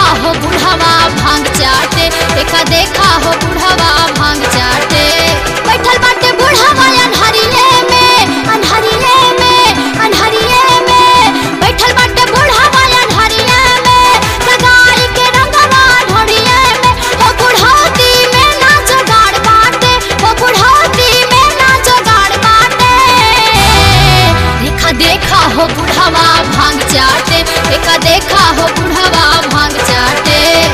हो बुढ़वा भांग चाटे देखा देखा हो बुढ़वा भांग चाटे बैठल बाटे बुढ़वा अन्हरिये में अन्हरिये में अन्हरिये में बैठल बाटे बुढ़वा अन्हरिये में लगाई के रंगवा ढोड़िये में हो बुढ़ौती में ना जोगाड़ बाटे हो बुढ़ौती में ना जोगाड़ बाटे देखा देखा हो बुढ़वा भांग चाटे देखा देखा हो बुढ़वा भांग चाटे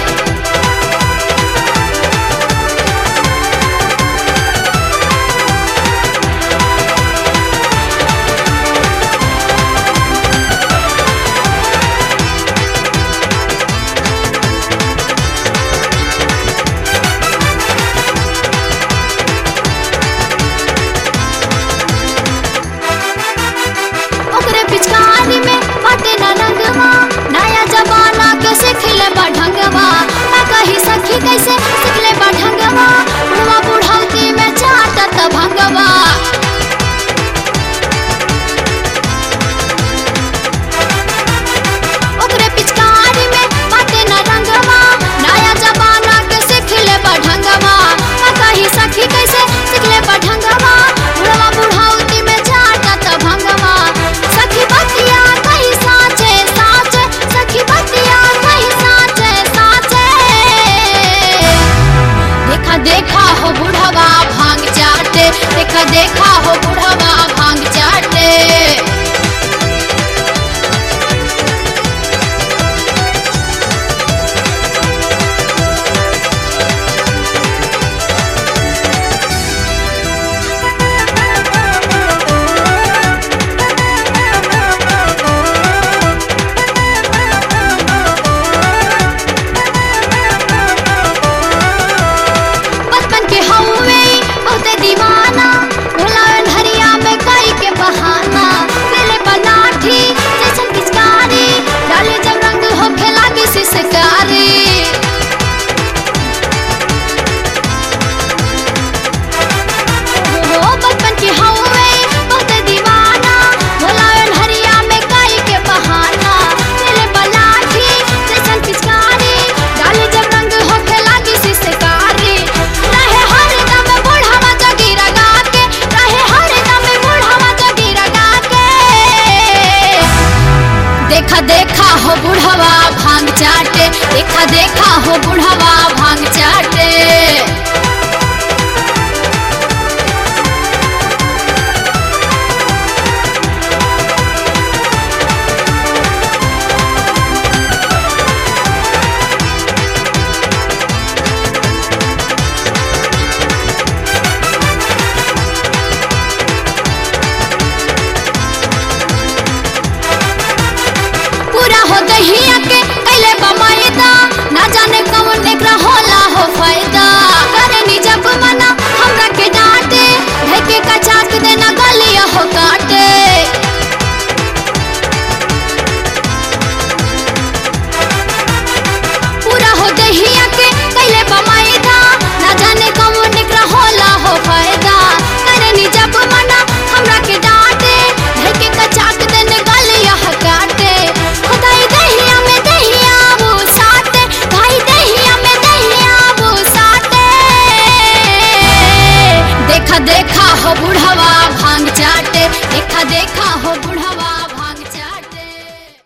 ओकरे पिचकारी में बाटे ना रंगवा नया जमाना के सिखले बढ़ंगवा मैं कही सखी कैसे सिखले बढ़ंगवा बुढ़वा बुढ़ौती में चाटत भंगवा ओकरे पिचकारी में बाटे ना रंगवा नया जमाना के सिखले बढ़ंगवा मैं कही सखी कैसे सिखले बढ़ंगवा बुढ़वा बुढ़ौती में चाटत भंगवा सखी बतिया कही साचे साचे सखी बतिया कही साचे साचे देखा देखा हो बुढ़वा भांग चाटे देखा देखा हो बुढ़वा भांग चाटे बचपन के हौवे बहुते दीवाना भुलावन हरिया में कई के बहाना पहले बनाठी जैसन पिचकारी डाले जब रंग हो खेला के सिसकारी हो बचपन के हौवे बहुते दीवाना भुलावन हरिया में कई के बहाना पहले बनाठी जैसन पिचकारी डाले जब रंग हो खेला के सिसकारी रहे हर दम बुढ़ावा जगी रगा के रहे हर दम बुढ़ावा जगी रगा के देखा देखा हो बुढ़वा भांग चाटे देखा देखा हो बुढ़वा भांग चाटे